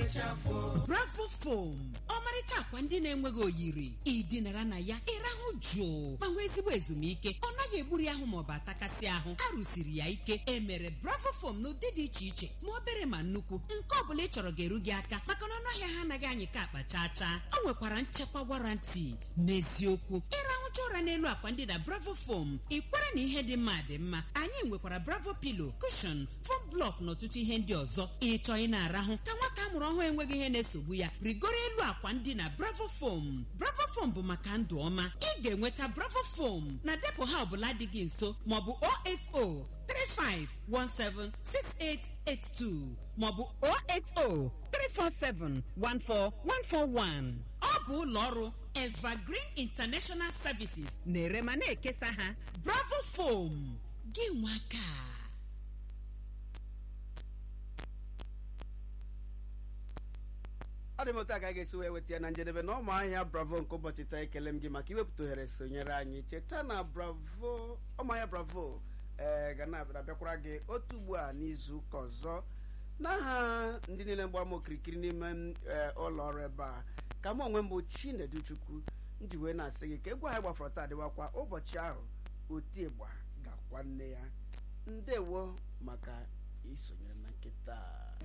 bravo fom ọmarịcha akwa ndị na-enweghị oyiri ịdịnara na ya ịrahụ jụụ ma nwee ezigbo ezumike ọ naghị egburi ahụ maọbụ atakasị ahụ a rụsiri ya ike emere bravo fom n'ụdị dị iche iche ma obere ma nnukwu nke ọ bụla ị chọrọ ga-eru gị aka maka na ọnụahịa ha anaghị anyị ka akpa chaa chaa ọ nwekwara nchekwa warranty n'eziokwu ịrahụcha ụra n'elu akwa ndị na bravo fom ị kwere na ihe dị mma dị mma anyị nwekwara bravo pilo kushon fom blọk na ọtụtụ ihe ndị ọzọ ịchọ ị na-arahụ ka nwata a mụrụ ọhụrụ enweghị ihe na-esogbu ya rigoro elu akwa ndị na bravo fom bravo fom bụ maka ndụ ọma ị ga-enweta bravo fom na depụ ha ọbụla dị gị nso maọbụ 080 35176882 maọbụ 080 347 14141 ọ bụ ụlọ ọrụ evergreen international services na-ere ma na-ekesa ha bravo fom gị nwaka ọ dị m otu a ka a ga-esi wee weta ya na njedebe na ụmụ ahịa bravo nke ụbọchị taa ekele m gị maka iwepụta ohere sonyere anyị cheta na bravo ụmụ ahịa bravo ee ga na-abịakwara gị otu ugbu a n'izu ụka ọzọ n'aha ndị niile mgbara m okirikiri n'ime ụlọ ọrụ ebe a ka m onwe m bụ chinedu chukwu nji wee na-asị gị ka egwu anyị gbafọrọ taa dịwakwa ụbọchị ahụ oti ịgba ga-akwa nne ya ndewo maka isonyere na nkịta